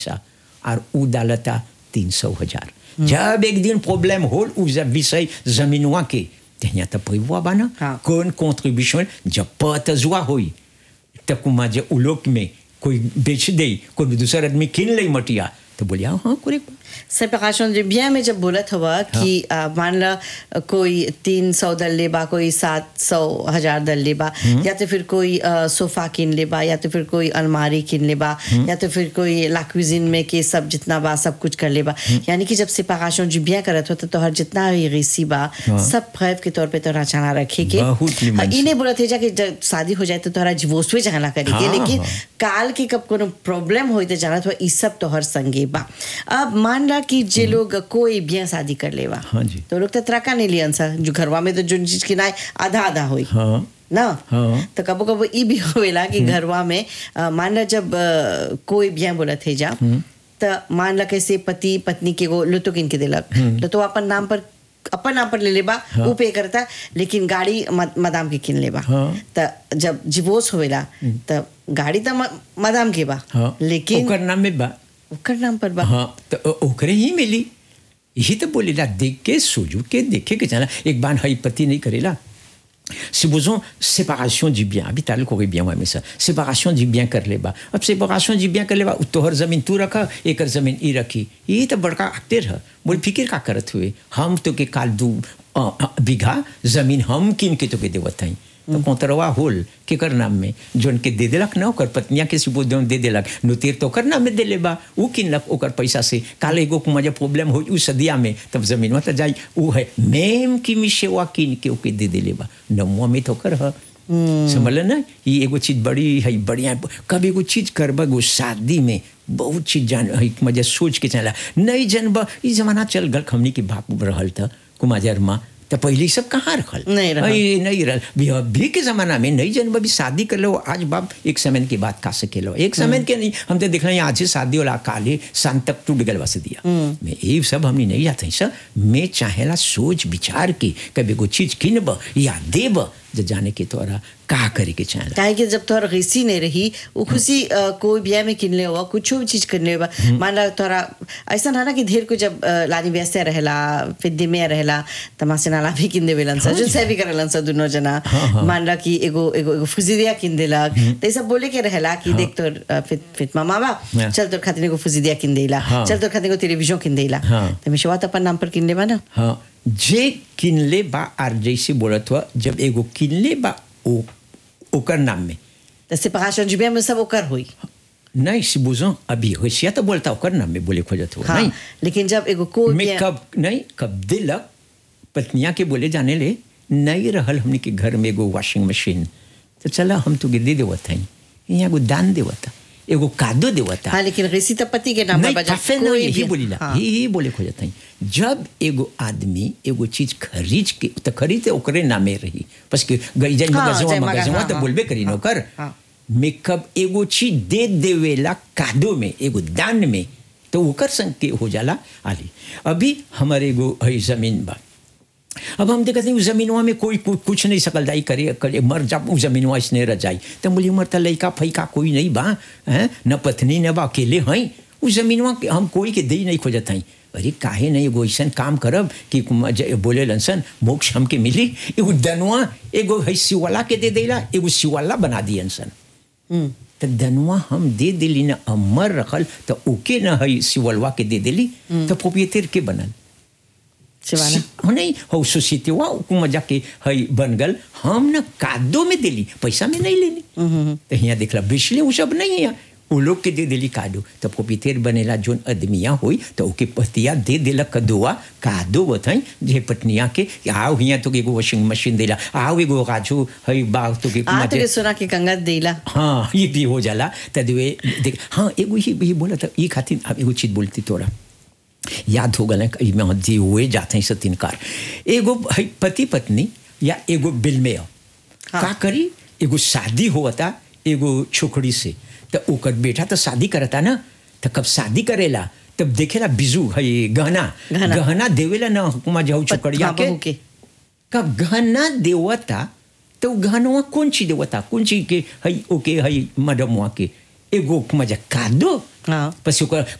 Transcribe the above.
पैसा और उ डालता तीन सौ हजार जब एक दिन प्रॉब्लम होल उ जब विषय जमीनवा के तो यहाँ तो पैवा बाना हाँ। कौन कॉन्ट्रीब्यूशन जब पतजुआ होई तो कुमा जे उ लोग में कोई बेच दे कोई दूसरा आदमी किन ले मटिया तो बोलिया हाँ करेक्ट सेपरेशन जो बिया में जब बोलत हुआ कि आ, मान ला आ, कोई तीन सौ दल लेबा कोई सात सौ हजार दल लेबा या तो फिर कोई आ, सोफा किन लेबा या तो फिर कोई अलमारी किन लेबा या तो फिर कोई लाक्विजिन में के सब जितना बा सब कुछ कर लेबा यानी कि जब सेपरेशन जो बिया करत हो तो तोहर जितना भी रेसी बा सब फैव के तौर पे तोहरा चाना रखे के बहुत निमन हाँ, से। ई नहीं बोलत है जा कि जब शादी हो जाए तो तोहरा डिवोर्स चाहला करे के हाँ, लेकिन हाँ। काल के कब कोनो प्रॉब्लम होई तो जानत हो ई सब तोहर संगे बा अब मान ला कि जे लोग कोई बिया शादी कर लेवा हाँ जी। तो लोग तो त्रका नहीं लियन सा जो घरवा में तो जो चीज की ना आधा आधा होई हाँ ना हाँ। तो कबो कबो ई भी होवेला कि घरवा में अ, मान ला जब अ, कोई बिया बोला थे जा तो मान ला कैसे पति पत्नी के वो लुतो किन के दिलक तो अपन नाम पर अपन नाम पर ले लेबा वो पे करता लेकिन गाड़ी मद- मदाम के किन लेबा हाँ। तो जब डिवोर्स होवेला तो गाड़ी तो म- मदाम के बा हाँ लेकिन ओकर नाम में बा ओकर नाम पर बा हाँ तो ओ- ओकरे ही मिली यही तो बोलेला देख के सोजू के देखे के जाना एक बार हई पति नहीं करेला Supposons séparation du bien. अभी ताल को bien ouais, mais ça. Séparation du bien कर लेबा. अब séparation du bien कर लेबा तोहर जमीन तू रखा एकर जमीन ई रखी ये तो बड़का एक्टर है बोल फिकिर का करत हुए हम तो के काल दू अ, अ, बीघा जमीन हम किन के तो के देवत हई तो कोतरवा होल केकर नाम में जोन के दे देलक ना ओकर पत्निया के सुबह दोन दे देलक नुतिर तो ओकर नाम में दे लेबा ऊ किनलक ओकर पैसा से काल एगो को मजा प्रॉब्लम हो ऊ सदिया में तब जमीनवा तो जाई ऊ है मेम की मिशेवा किन के ओके दे दे लेबा नमुआ में तो कर ह समझल ना ये एगो चीज बड़ी है बढ़िया कब एगो चीज करबा एगो शादी में बहुत चीज जान है मजा सोच के चला नहीं जनबा ई जमाना चल गल हमनी के बाप रहल था कुमाजर माँ तो पहले ई सब कहाँ रखल नहीं रहल। अई, नहीं रहल भी अभी के जमाना में नहीं जन भी शादी कर लो आज बाप एक समय के बाद का सके लो एक समय के नहीं हम तो देख रहे हैं आज से शादी वाला काले शाम तक टूट गल बस दिया मैं ये सब हमने नहीं जाते हैं सर मैं चाहेला सोच विचार के कभी कोई चीज किनब या देब जो जाने के तोरा का करे के चाहेला काहे कि जब तोहर गीसी नहीं रही वो खुशी अ, कोई बिया में किनले हुआ कुछ भी चीज किनले हुआ मान ला तोरा ऐसा है ना कि ढेर को जब अ, लानी व्यस्त रहेला फिर में रहेला तमासे नाला भी किन देवेलन सा जो से भी करेलन सा दोनों जना मान ला कि एगो एगो एगो फुजिदिया किन देलक तो ये सब बोले के रहेला कि देख तोर अ, फिर फिर मामा बा हाँ। चल तोर खातिर एगो फुजिदिया किन देला हाँ। चल तोर खातिर एगो टेलीविजन किन देला हाँ। तो मिशवा तो अपन नाम पर किन लेबा ना हाँ जे किनले बा आर जैसे बोलत हुआ जब एगो किनले बा ओ ओकर नाम में तो सेपरेशन जुबिया में सब ओकर हुई नहीं सिबुजो अभी होशिया तो बोलता ओकर नाम में बोले खोजत हुआ हाँ नहीं लेकिन जब एगो कोई मैं बिया- कब नहीं कब दिलक पत्निया के बोले जाने ले नहीं रहल हमने के घर में एगो वॉशिंग मशीन तो चला हम तो दे देवत हई यहाँ एगो दान देवता एगो कादो देवता हाँ लेकिन गीसी तो पति के नाम पर नहीं बजा काफे कोई नहीं यही भी- बोलीला हाँ। ही ही बोले खोजत हई जब एगो आदमी एगो चीज खरीद के तो खरीद ओकरे नामे रही बस कि गई जाई हाँ, मगजवा जाई मगज, मगजवा हाँ, तो हाँ, बोलबे करी हाँ, नौकर हाँ। मैं कब एगो चीज दे देवेला कादो में एगो दान में तो ओकर संग के हो जाला आली अभी हमारे एगो है जमीन बा अब हम देखते हैं उस जमीनवा में कोई कु- कुछ नहीं सकल जाई करे करे मर जा उस जमीनवा इसने रह जाई तो बोली मर तो लड़का फैका कोई नहीं बा हैं न पत्नी न बा अकेले हैं उस जमीनवा के हम कोई के दे नहीं खोजत हैं अरे काहे नहीं एगो ऐसन काम करब कि कुम- ज- बोले लनसन मोक्ष हमके मिली एगो दनवा एगो है शिवाला के दे देला एगो शिवाला बना दियन सन हम्म। तो दनवा हम दे दिली न अमर रखल तो ओके न है शिवलवा के दे दिली तो प्रोपिएटर के बनल शिवाना हाँ नहीं हो सोसाइटी हुआ मजा के हई बन गल हम न कादो में दिली पैसा में नहीं लेनी तो यहाँ देखला बिजली वो सब नहीं है वो लोग के दे दिली कादो तो प्रोपिएटर बनेला जोन आदमिया हुई तो ओके पतिया दे देला कदुआ कादो बताई जे पत्निया के आओ यहाँ तो एगो वॉशिंग मशीन देला आओ एगो राजू हई बाग तो के आ तो मजे- के सुना के कंगत देला हाँ ये भी हो जाला तदवे देख हाँ एगो ही भी बोला था ये खातिर अब एगो चीज बोलती तोरा याद हो गल में जी हुए जाते हैं सतीन कार एगो है पति पत्नी या एगो बिल में हो हाँ। का करी एगो शादी होता एगो छोकरी से तो ओकर बेटा तो शादी करता ना तो कब शादी करेला तब देखेला बिजू है गहना गहना। गहना देवेला ना हुकुमा जाऊ छोकरिया हाँ, के बहू के कब गहना देवता तो गहनवा कौन चीज देवता कौन चीज के हई ओके हई मडमवा के एगो मजा कादो हाँ parce que